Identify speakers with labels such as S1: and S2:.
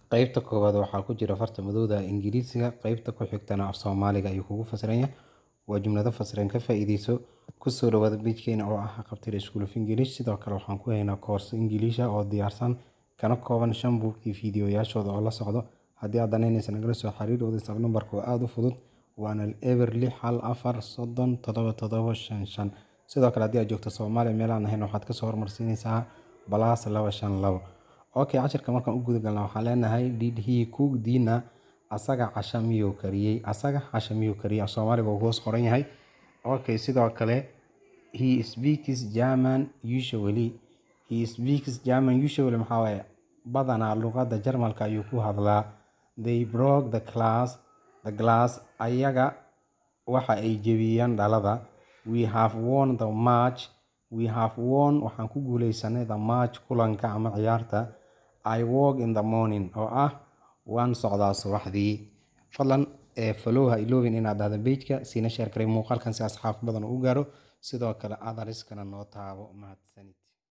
S1: Qaybta koowaad waxaa ku jira farta madowda Ingiriisiga, qaybta ku xigtana af Soomaaliga ayuu kugu fasiraya. Waa jumlado fasiran ka faa'iideyso ku soo dhawaada page-keena oo ah Haqabtir School of English. Sidoo kale waxaan ku haynaa course English ah oo diyaarsan kana kooban shan buug iyo fiidiyoyaashooda oo la socdo. Haddii aad danaynayso nagala soo xiriir WhatsApp number-ka oo aad u fudud waana eber lix hal afar soddon toddoba toddoba shan shan. Sidoo kale haddii aad joogto Soomaaliya meel aan ahayn waxaad ka soo hormarsiinaysaa plus laba shan labo. Okay, cashirka markaan u guda galno waxaan leenahay did he cook dinner? Asaga casha miyuu kariyay? Asaga casha miyuu kariyay? Af Soomaaliga wuu hoos qoran yahay. Okay, sidoo kale he speaks German usually. He speaks German usually maxaa waaye badanaa luqadda Jarmalka ayuu ku hadlaa. They broke the glass the glass ayaga waxa ay jebiyeen dhalada. We have won the match. We have won waxaan ku guuleysanay the match kulanka ama ciyaarta. I walk in the morning oo ah waan socdaa subaxdii. Fadlan ee follow ha iloobin inaad dhahdo page-ka siina share garay muuqaalkan si asxaab badan u gaaro. Sidoo kale others kana noo taabo mahadsanid.